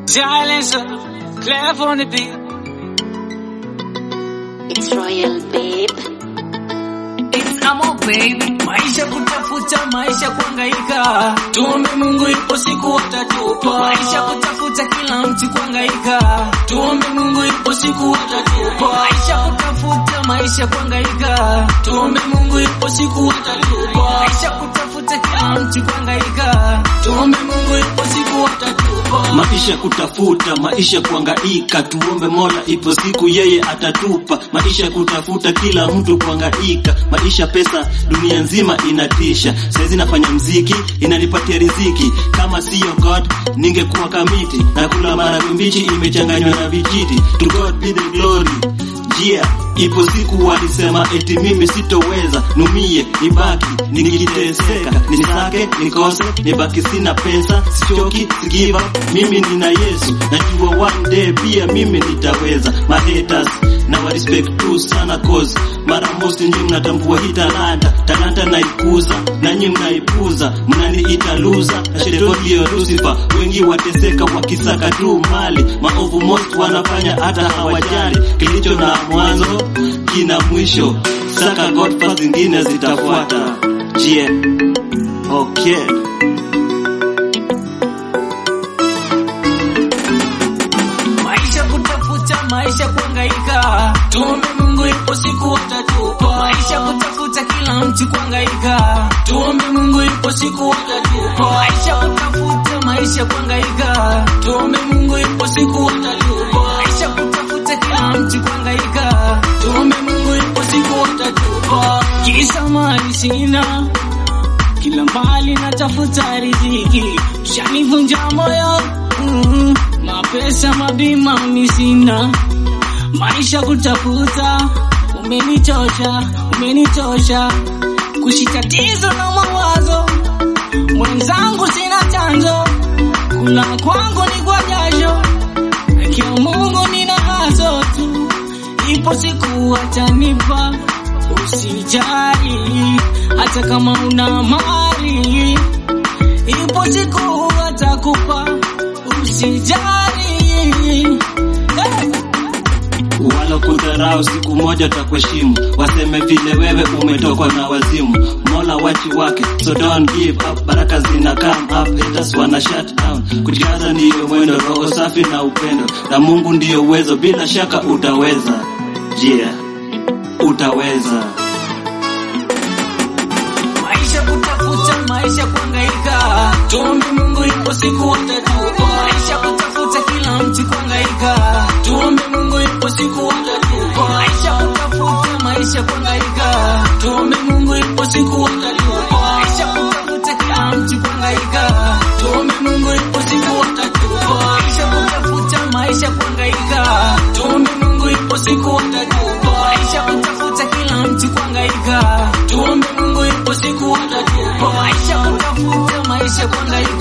Silencer, clef on the beat. It's royal babe. It's Amo baby. Maisha kutafuta, maisha kuangaika. Tuombe Mungu ipo siku atatupa. Maisha kutafuta kila mtu kuangaika. Tuombe Mungu ipo siku atatupa. Maisha kutafuta, maisha kuangaika. Tuombe Mungu ipo siku atatupa. Maisha kutafuta kila mtu kuangaika. Tuombe Mungu ipo siku atatupa. Maisha kutafuta, maisha kuangaika, tuombe Mola, ipo siku yeye atatupa. Maisha kutafuta, kila mtu kuangaika, maisha pesa, dunia nzima inatisha. Saizi nafanya mziki, inanipatia riziki, kama siyo God ningekuwa kamiti, na kula maharagwe mbichi imechanganywa na vijiti. To God be the glory. Yeah, ipo siku walisema eti mimi sitoweza, numie nibaki nikiteseka, nisake nikose, nibaki sina pesa, sichoki sigiva, mimi nina Yesu, najua one day pia mimi nitaweza. My haters na wa respect tu sana cause mara most nyinyi mnatambua hii talanta, talanta naikuza na nyinyi mnaipuza, mnaniita loser na shetani ndio Lucifer, wengi wateseka wakisaka tu mali, maovu most wanafanya hata hawajali, kilicho na mwanzo kina mwisho, saka God first, zingine zitafuata. Je, okay. Maisha kutafuta, maisha kuangaika. Tuombe Mungu ipo siku atatupa. Maisha kutafuta, kila mtu kuangaika. Tuombe Mungu ipo siku atatupa. Maisha kutafuta, maisha kuangaika. Tuombe Mungu ipo siku atatupa. Maisha kutafuta, kila mtu kuangaika. Tuombe Mungu ipo siku atatupa. Kisa mali sina kila mbali natafuta riziki, shanivunja moyo mm, mapesa mabima misina, maisha kutafuta, umenichosha, umenitosha, kushitatizo na mawazo, mwenzangu sina chanzo, kula kwangu ni kwa jasho, akiwa Mungu nina haso tu, ipo siku atanipa Usijali hata kama una mali, ipo siku atakupa. Usijali hey. wala kudharau, siku moja takuheshimu, waseme vile wewe umetokwa na wazimu. Mola wachi wake, so don't give up, baraka zina come up, haters wana shut down. Kujikaza ndiyo mwendo, roho safi na upendo, na Mungu ndiyo uwezo, bila shaka utaweza. Yeah, utaweza. Maisha kutafuta, maisha kuangaika, tuombe Mungu ipo siku atatupa. Maisha kutafuta, kila mtu kuangaika, tuombe Mungu ipo siku atatupa. Maisha kutafuta, maisha kuangaika, tuombe Mungu ipo siku atatupa. Maisha kutafuta, kila mtu kuangaika, tuombe Mungu ipo siku atatupa. Maisha kutafuta, maisha kuangaika, tuombe Mungu ipo siku atatupa. Maisha kutafuta, kila mtu kuangaika, tuombe Mungu ipo siku atatupa. Maisha kutafuta, maisha kuangaika